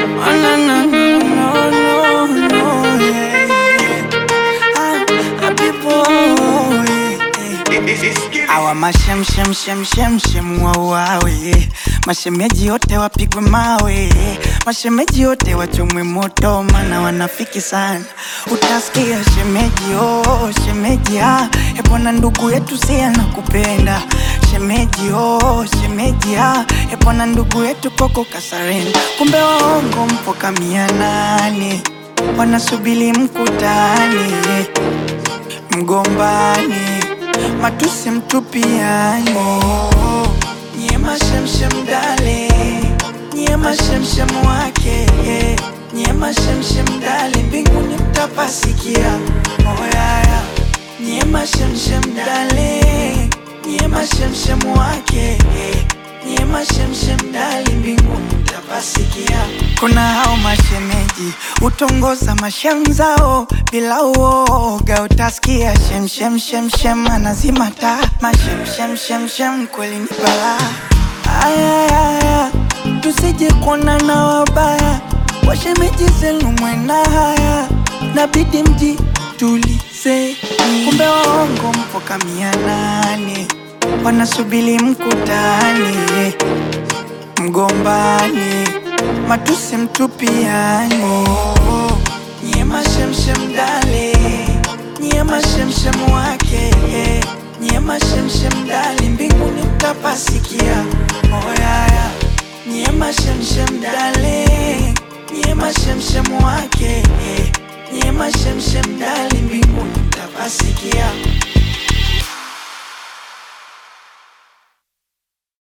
Oh, no, no, no, no, no, no, yeah, yeah. Ah, happy boy, yeah. Awa mashem shem shem shem shem wawawe mashemeji wote wapigwe mawe mashemeji wote wachomwe moto mana wanafiki sana utasikia shemeji oh shemeji ah epona ndugu yetu si anakupenda shemeji oh shemeji ah epona ndugu yetu koko kasarenda kumbe waongo mpo kamia nane wanasubili mkutani mgombani matusi mtupiani nyie mashemshem dale nyie mashemshem wake nyie mashemshem dale mbinguni mtapasikia oyaya nyie mashemshem dale nyie mashemshem wake nyie mashemshem dale mbinguni mtapasikia kuna hao mashemeji utongoza mashamzao bila uoga utasikia shemshemshemshem anazima taa mashemshemshemshem kweli ni balaa ayayaya tusije kuona na wabaya washemeji zenu mwena haya nabidi mji tulize kumbe waongo mpo kamia nane wanasubili mkutani mgombani matusi mtupiani nyie mashemshem dale nyie mashemshem wake nyie mashemshem dale mbinguni mtapasikia oyaya nyie mashemshem dale nyie mashemshem wake nyie mashemshem dale mbinguni mtapasikia